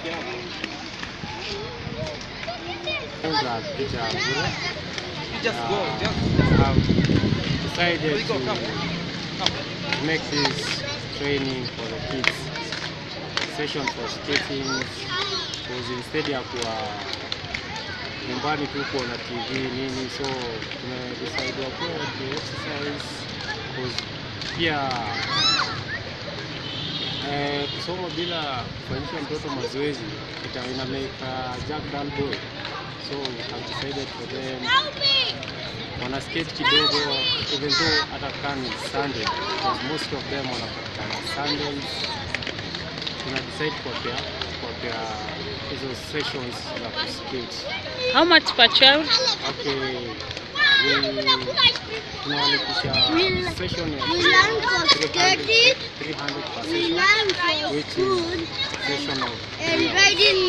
Kwanza picha bure. You just go. Uh, Just. I've decided Where you go? Come. to Come. make this training for the kids session for skating because instead ya kuwa nyumbani tu kuona TV nini, so tumedecide wakuwe waki exercise because pia eh, kusoma bila kufanyisha mtoto mazoezi ita ina make a jack dull boy so I've decided for them wana skate kidogo even though hata kama ni Sunday because most of them wanapatikana Sundays tuna decide kuwapea kuwapea hizo sessions za kuskate How much per child? okay we tunawalipisha session ya We learn for 300 skating, 300 per we session learn for which food is session of and three hours. riding